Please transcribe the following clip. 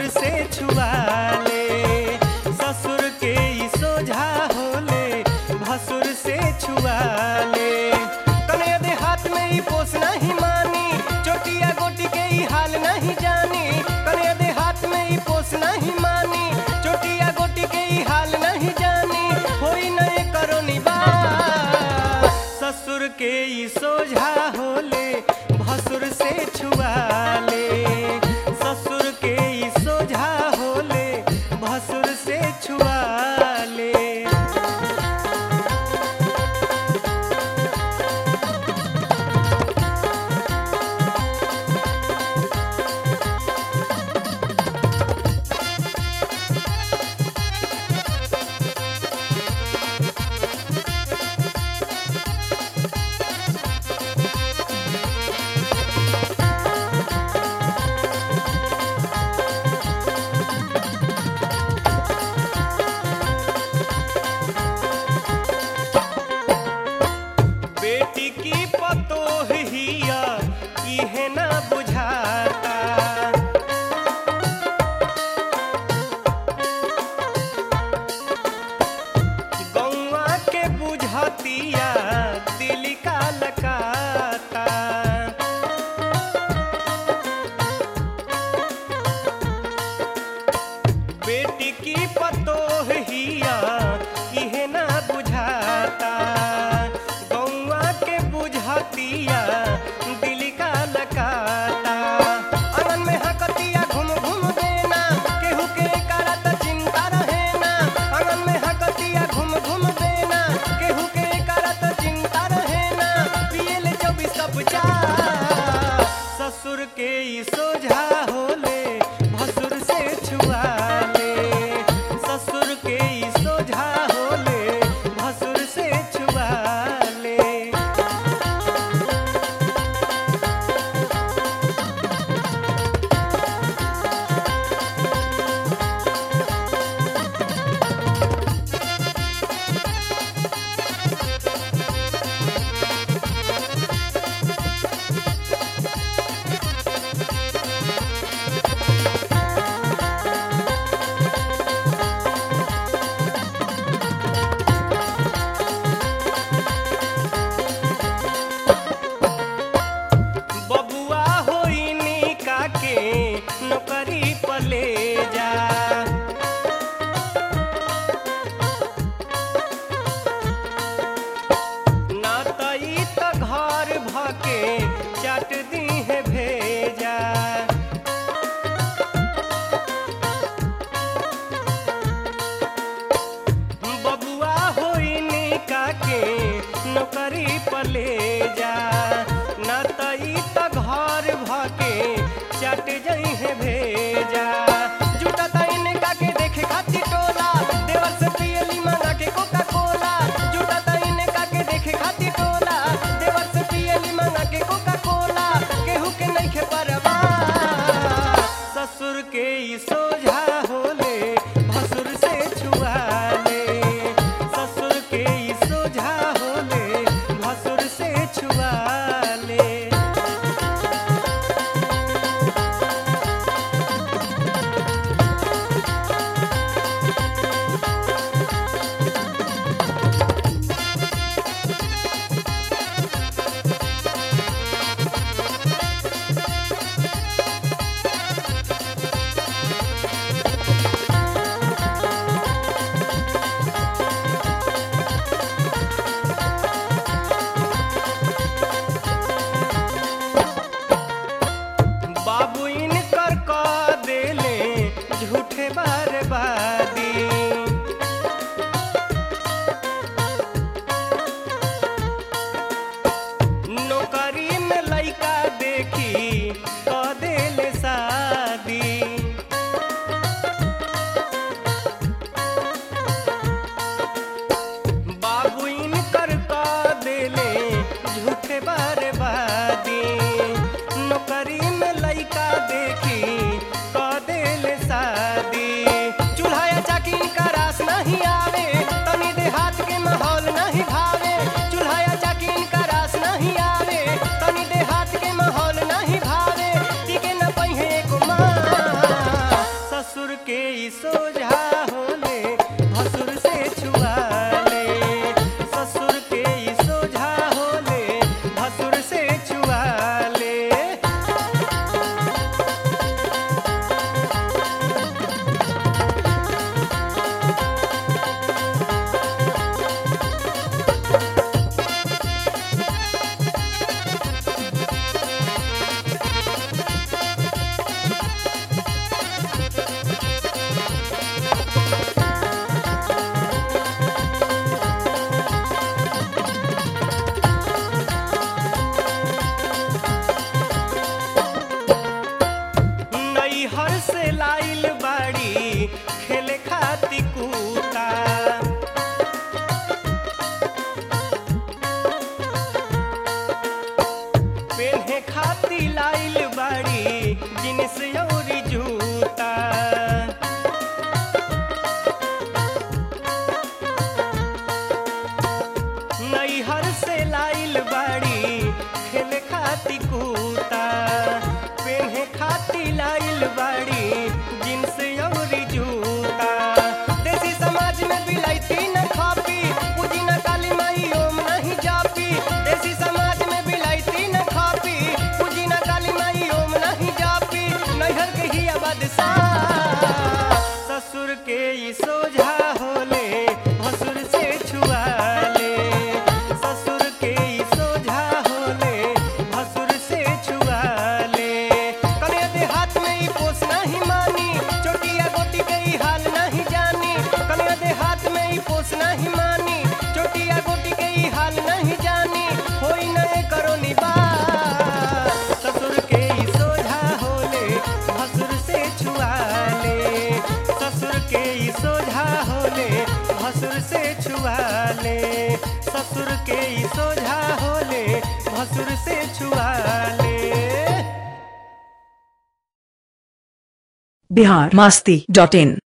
से छुआ ले ससुर के ई सोझा होले भसुर से छुआ ले कने दे हाथ में ई पोस नहीं मानी चोटिया गोटी के ई हाल नहीं जानी कने दे हाथ में ई पोस नहीं मानी चोटिया गोटी के ई हाल नहीं जानी होई नए करो निबा ससुर के ई सोझा होले भसुर से छुआ ले ससुर के ई सोझा होले भसुर से छुआ ले बेटी की पतोह हिया इहे ना बुझाता गौआ के बुझतिया दिल का लकाता बेटी की पतोह हिया इहे ना बुझाता गौआ के बुझतिया दिल का लकाता आंगन में हकतिया घूम घूम देना केहू के करत चिंता रहे ना आंगन में हकतिया घूम घूम देना केहू के करत चिंता रहे ना पियल चौबीस चा ससुर के ई सोझा होले भसुर से छुआ ले ससुर के ई सोझा होले भसुर से छुआ ले बबुआ होइनी काके नौकरी पले जा ना तई त घर भके चट दी है भेजा बबुआ होइनी काके नौकरी पले जा ना तई त घर भके चट जई है भेजा जुटा तईन काके देखे खातिर टोला देवर से पियली मंगा के कोका कोला जुटा तईन काके देखे खातिर टोला देवर से पियली मंगा के कोका कोला केहू के नहीं खे परवा ससुर के ई सोझा होले भसुर से छुआ ले ससुर के ई सोझा होले भसुर से छुआ नैहर से लाइल बाड़ी खेले खाती कूता पेन्हे खाती लाइल बाड़ी जींस अउरी जूता देसी समाज में बिलाइती न खापी पूजी न काली माई ओम नहीं जापी देसी समाज में बिलाइती न खापी पूजी न काली माई ओम नहीं जापी नैहर के ही बादशाह ससुर के ई सोझा होले भसुर से छुआ ले ससुर के ई सोझा होले भसुर से छुआ ले कने देहात में ई पोस नहीं मानी चोटिया गोटी के ई हाल नहीं जानी कने देहात में ई पोस नहीं मानी चोटिया गोटी के ई हाल नहीं जानी होई नए करो निबा ससुर के ई सोझा होले भसुर से छुआ ले ससुर के ई सोझा होले भसुर से छुआ ले ससुर के ई सोझा होले भसुर से छुआ ले बिहार मास्ती डॉट इन